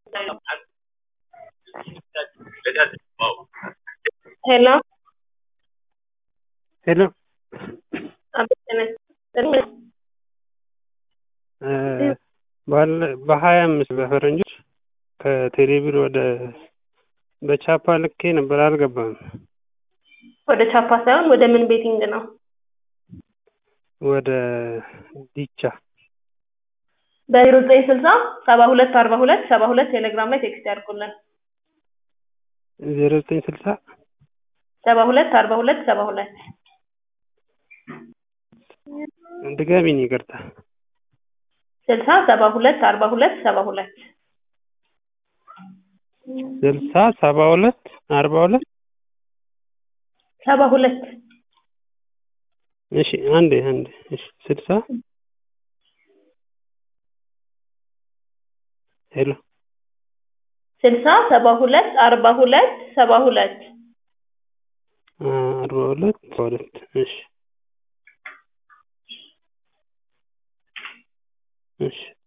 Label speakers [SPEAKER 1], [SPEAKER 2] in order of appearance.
[SPEAKER 1] ሄሎ
[SPEAKER 2] ሄሎ
[SPEAKER 1] አቤት ጤና ይስጥልኝ።
[SPEAKER 2] ባለ በሀያ አምስት በፈረንጆች ከቴሌብር ወደ በቻፓ ልኬ ነበር አልገባም።
[SPEAKER 1] ወደ ቻፓ ሳይሆን ወደ ምን ቤቲንግ ነው?
[SPEAKER 2] ወደ ዲቻ
[SPEAKER 1] በዜሮ ዘጠኝ ስልሳ ሰባ ሁለት አርባ ሁለት ሰባ ሁለት ቴሌግራም ላይ ቴክስት ያድርጉልን።
[SPEAKER 2] ዜሮ ዘጠኝ ስልሳ
[SPEAKER 1] ሰባ ሁለት አርባ ሁለት ሰባ ሁለት
[SPEAKER 2] ድጋሚኝ ይቅርታ
[SPEAKER 1] ስልሳ ሰባ ሁለት አርባ ሁለት ሰባ ሁለት
[SPEAKER 2] ስልሳ ሰባ ሁለት አርባ ሁለት
[SPEAKER 1] ሰባ ሁለት
[SPEAKER 2] እሺ አንዴ አንዴ እሺ ስልሳ ሄሎ
[SPEAKER 1] ስልሳ ሰባ ሁለት አርባ ሁለት ሰባ ሁለት
[SPEAKER 2] አርባ ሁለት ሰባ ሁለት እሺ እሺ